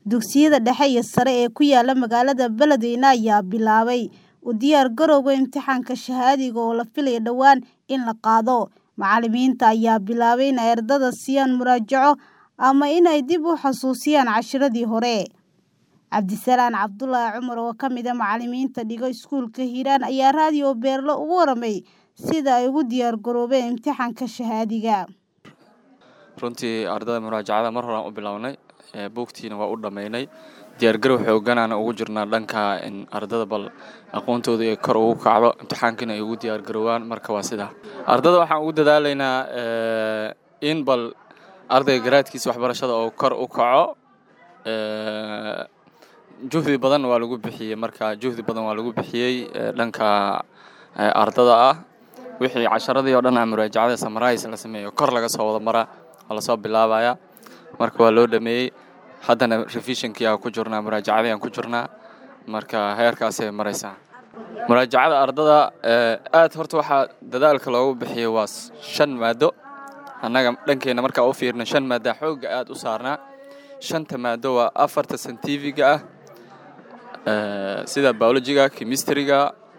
Dugsiyada dhexe iyo sare ee ku yaala magaalada Beledweyne ayaa bilaabay u diyaar garowga imtixaanka shahaadiga oo la filayo dhowaan in la qaado. Macallimiinta ayaa bilaabay in ay ardayda siiyaan muraajaco ama in ay dib u xasuusiyaan casharradii hore. Cabdisalaan Cabdulaahi Cumar oo ka mid ah macallimiinta dhiga iskuulka Hiiraan ayaa raadiyo Beerlo uga warramay sida ay ugu diyaar garoobeen imtixaanka shahaadiga. runtii ardayda muraajacada mar horaan u bilownay ee buugtiina waa u dhammaynay diyaargarow xooganaana ugu jirnaa dhanka in ardada bal aqoontooda ay kor ugu kacdo imtixaankiina ay ugu diyaar garoowaan marka waa sidaa ardada waxaan ugu dadaalaynaa eh, in bal ardayga garaadkiisa waxbarashada oo kor u kaco eh, juhdi badan waa lagu bixiyey marka juhdi badan waa lagu bixiyey eh, dhanka eh, ardada ah wixii casharadii oo dhan ah muraajacada samarais la sameeyo kor laga soo wada maraa waa lasoo bilaabaya marka waa loo dhameeyey haddana revisionkii aan ku jirnaa muraajacadii aan ku jirnaa marka heerkaasay maraysaa muraajacada ardada eh, aad horta waxaa dadaalka loogu bixiyey waa s- shan maado annaga dhankeena markaa u fiirna shan maada xoogga aad u saarnaa shanta maado waa afarta scientifiga ah eh, sida biologiga chemistryga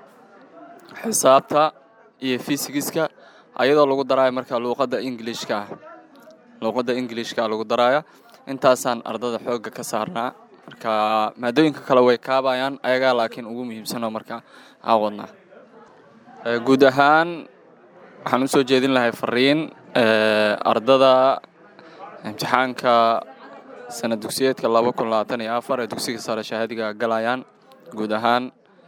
xisaabta iyo physigiska ayadoo lagu daraayo marka luuqadda englishka ah luuqadda englishka lagu daraayo intaasaan ardada xoogga ka saarnaa marka maadooyinka kale way kaabayaan ayagaa laakiin ugu muhiimsanoo marka aan wadnaa Eh, guud ahaan waxaan usoo jeedin lahay fariin eh, ardada imtixaanka sanad dugsiyeedka laba kun labaatan iyo afar ee dugsiga sare shahaadiga galayaan guud ahaan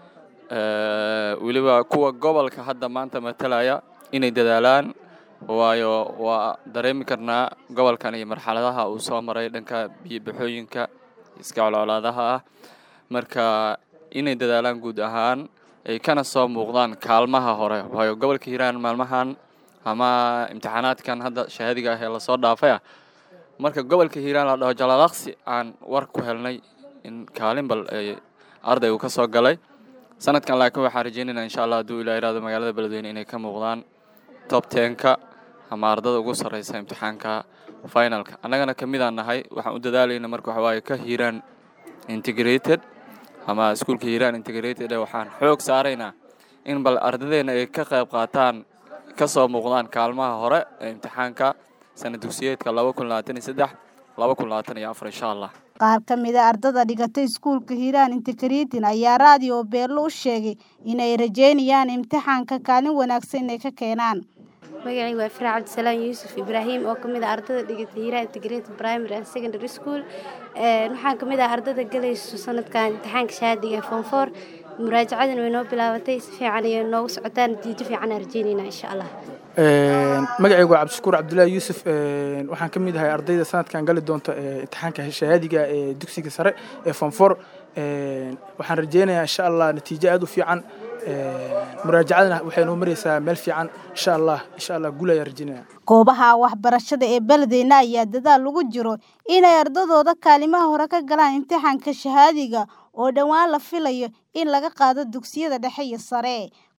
eh, weliba kuwa gobolka hadda maanta matalaya inay dadaalaan waayo waa dareemi karnaa gobolkan iyo marxaladaha uu soo maray dhanka biyo-baxooyinka iska colcolaadaha ah marka inay dadaalaan guud ahaan ay kana soo muuqdaan kaalmaha hore waayo gobolka hiiraan maalmahan ama imtixaanaadkan hadda shahaadiga ah ee lasoo dhaafay ah marka gobolka hiiraan la dhaho jalaalaqsi aan war ku helnay in kaalin bal ay arday uu ka soo galay sanadkan laakiin waxaan rajeynaynaa insha allah hadduu ilaa iraado magaalada beledweyne inay ka muuqdaan top tenka ama ardada ugu sarreysa imtixaanka finalka annagana ka mid aan nahay waxaan u dadaalayna marka waxa waaye ka hiiraan integrated ama iskuulka hiiraan integrated ee waxaan xoog saaraynaa in bal ardadeena ay ka qayb qaataan ka soo muuqdaan kaalmaha hore ee imtixaanka sanad dugsiyeedka laba kun labaatan iyo saddex laba kun labaatan iyo afar insha allah Qaar ka mid ah ardada dhigatay iskuulka Hiiraan Integrated ayaa raadiyo Beerlo u sheegay in ay rajeynayaan imtixaanka kaalin wanaagsan inay ka keenaan. magacayga waa Faraac Cabdisalaan Yuusuf Ibraahim oo ka mid ah ardada dhigata Hiiraan Integrated Primary and Secondary School Een, waxaan ka mid ah ardada galayso sanadkan imtixaanka shahaadiga ee form 4 muraajacadana way noo bilaabatay si fiican ayay noogu socotaan natiijo fiican aan rajeynaynaa insha allah Een, magacaygu waa cabdishakuur cabdulaahi yuusuf een, waxaan ka mid ahay ardayda sanadkan gali doonta ee, imtixaanka shahaadiga ee dugsiga sare ee form four Een, waxaan rajeynayaa insha allah natiijo aad u fiican Een, muraajacadana waxay noo mareysaa meel fiican insha allah insha allah guul ayaan rajeynaya Goobaha waxbarashada ee Beledweyne ayaa dadaal ugu jiro inay ardadooda kaalimaha hore ka galaan imtixaanka shahaadiga oo dhowaan la filayo in laga qaado dugsiyada dhexe iyo sare.